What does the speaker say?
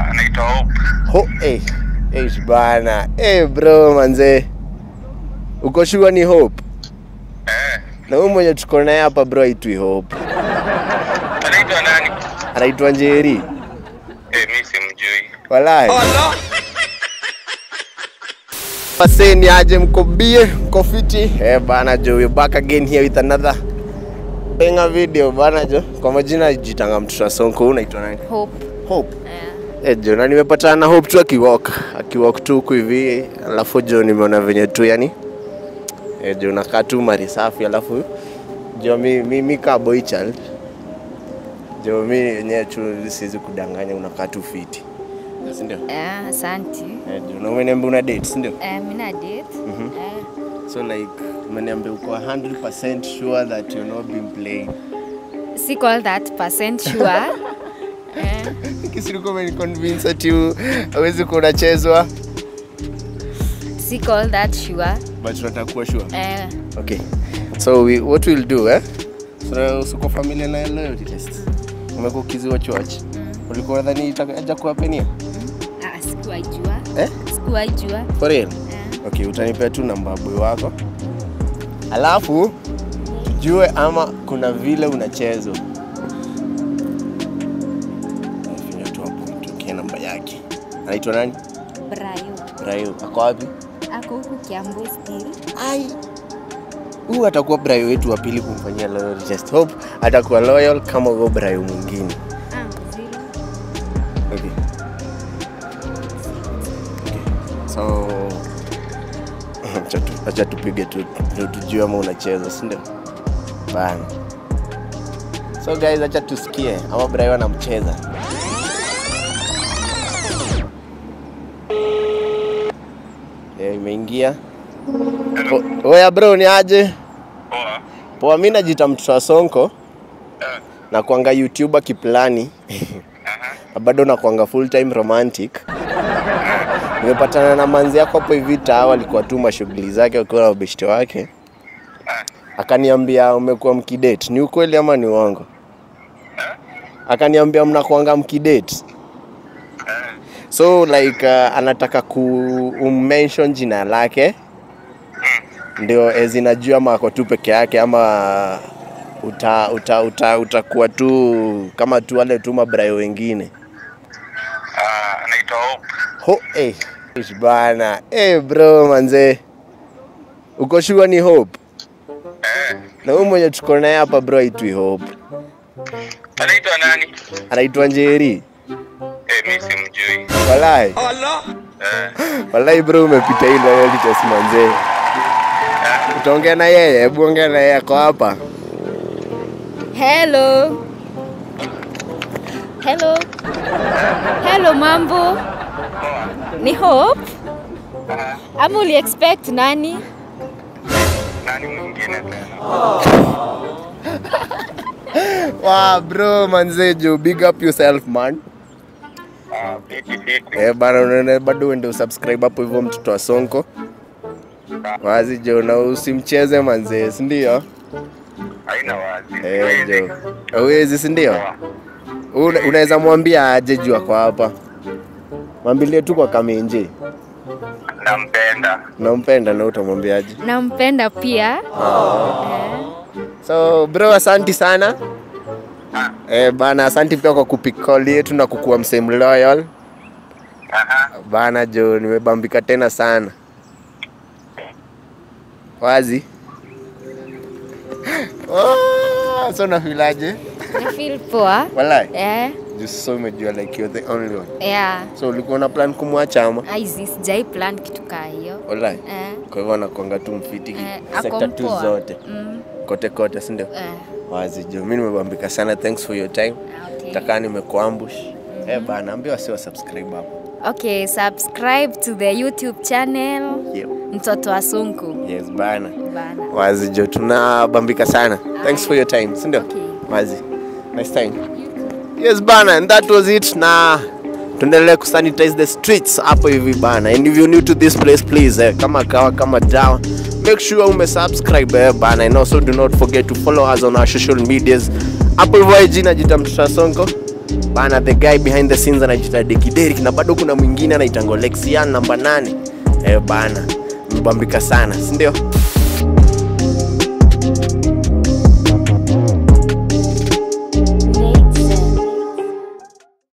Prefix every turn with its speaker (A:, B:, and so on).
A: anaitwa Hope.
B: Ho, eh, eh, bana. Eh, bro manze. Uko sure ni Hope?
A: Eh,
B: Na huyu mwenye tuko naye hapa bro aitwi Hope.
A: anaitwa nani?
B: Anaitwa Njeri.
A: Eh, mimi simjui.
B: Walai. Paseni aje mko bie, mko fiti? Eh bana jo, we back again here with another benga video bana jo. Kwa majina jitanga mtoto Sonko, unaitwa nani?
C: Hope.
B: Hope.
C: Yeah.
B: Eh jo, na nimepatana na Hope tu akiwalk, akiwalk tu huku hivi, alafu jo nimeona venye tu yani eh jo nakaa tu mari safi, alafu jo mi mi, mi ka boy child jo mi yenyewe tu siwezi kudanganya, unakaa tu fiti, si ndio?
C: Yeah, asante.
B: Eh, jo, na umeniambia una date, si ndio?
C: Eh, mina date. Eh,
B: So like umeniambia uko 100% sure that you're not being played.
C: siko all that percent sure. eh,
B: Kisiriko umeniconvince ati u- hawezi kuwa unachezwa
C: siko all that sure.
B: but unataka kuwa sure.
C: Eh,
B: Okay. So we, what we'll do eh? So uko familia na loyalty test. Umekuwa ukiziwatch watch. Ulikuwa nadhani itakuja kuwapenia?
C: ah, sikuwaijua.
B: Eh?
C: Sikuwaijua.
B: For real?
C: Eh,
B: Okay, utanipea tu namba ya boy wako. Alafu tujue ama kuna vile unachezwa. Finya tu hapo mtukie namba yake. Anaitwa nani?
C: Brayo.
B: Brayo. Ako wapi?
C: Ako huku Kiambu still.
B: Ai. Huyu atakuwa Brayo wetu wa pili kumfanyia loyalty test. Hope atakuwa loyal kama huyo Brayo mwingine.
C: Ah, zero.
B: Okay. Okay. So acha tu- acha tupige tu ndio tujue ama unacheza, si ndio? Bana. So guys, acha tusikie ama Brayo anamcheza. Eh, imeingia.
A: Hello.
B: O- Oya bro, ni aje?
A: Poa.
B: Poa, mimi najita mtoto wa Sonko
A: Eh,
B: na kuanga YouTuber kiplani
A: aha.
B: na bado nakwanga full time romantic. Nimepatana na manzi yako hapo hivi taa, alikuwa tu mashughuli zake akiwa na ubeshte wake,
A: Eh,
B: akaniambia umekuwa mkidate. Ni ukweli ama ni uongo? Akaniambia mnakuanga mkidate.
A: eh,
B: So like uh, anataka ku mention jina lake ndio ezi najua ama ako tu peke yake ama uta uta uta utakuwa tu kama tu wale tu mabrayo wengine.
A: ah, anaitwa Hope.
B: Ho, eh, ish bana. Eh bro manze. Uko sure ni Hope?
A: Eh,
B: Na huyu mwenye tuko naye hapa bro aitwi Hope.
A: anaitwa nani?
B: Anaitwa Njeri.
A: Eh, mimi simjui.
B: Walai.
A: Eh,
B: Walai bro umepita hii loyalty test manze. Utaongea na yeye, hebu ongea na yeye ako hapa.
C: Hello. Hello. Hello, mambo.
A: poa.
C: Ni Hope?
A: Ah,
C: Ama uli expect nani?
A: nani mwingine tena?
B: Wow, bro manze jo, big up yourself man.
A: Ah, fiti fiti.
B: Eh bana, unaona bado uende usubscribe hapo hivyo mtoto wa Sonko. Wazi jo, na usimcheze manze, si ndio?
A: Haina wazi.
B: Eh
A: Siwezi.
B: jo. Hauwezi si ndio?
A: Poa.
B: Una- Unaweza mwambia aje juu ako hapa. Mwambilie tu kwa kamenje.
A: Nampenda.
B: Unampenda na utamwambiaje?
C: Nampenda pia. Eh.
B: So bro, asanti sana.
A: Ah,
B: Eh bana, asanti pia kwa kupick call yetu na kukuwa msem loyal.
A: aha.
B: Bana jo, nimebambika tena sana. Wazi. Oh, so nafilaje?
C: Na feel poa.
B: Walai.
C: Eh,
B: Just so umejua like you're the only one.
C: yeah.
B: So ulikuwa na plan kumwacha ama?
C: Aizi sijai plan kitu kaa hiyo.
B: Walai.
C: Eh,
B: Kwa hivyo anakuanga tu mfiti
C: eh, ako
B: sekta tu
C: mpoa.
B: zote
C: Mm,
B: kote kote, si ndio?
C: eh,
B: Wazi jo, mimi nimebambika sana. Thanks for your time.
C: okay.
B: Takaa nimekuambush. Eh bana, ambia wasi wa subscribe hapo.
C: Okay, subscribe to the YouTube channel
B: Yeah.
C: Mtoto wa Sonko.
B: Yes bana.
C: Bana.
B: Wazi jo, tunabambika sana. Thanks for your time, si ndio?
C: Okay.
B: Wazi. Nice time. Yes bana, and that was it na tuendelee kusanitize the streets hapo hivi bana. And if you're new to this place please eh, kama kawa kama dawa make sure umesubscribe eh, bana and also do not forget to follow us on our social medias hapo hivyo IG najita mtoto wa Sonko bana the guy behind the scenes anajiita Deki Derrick na bado kuna mwingine anaitangwa Lexian namba 8 eh bana mbambika sana si ndio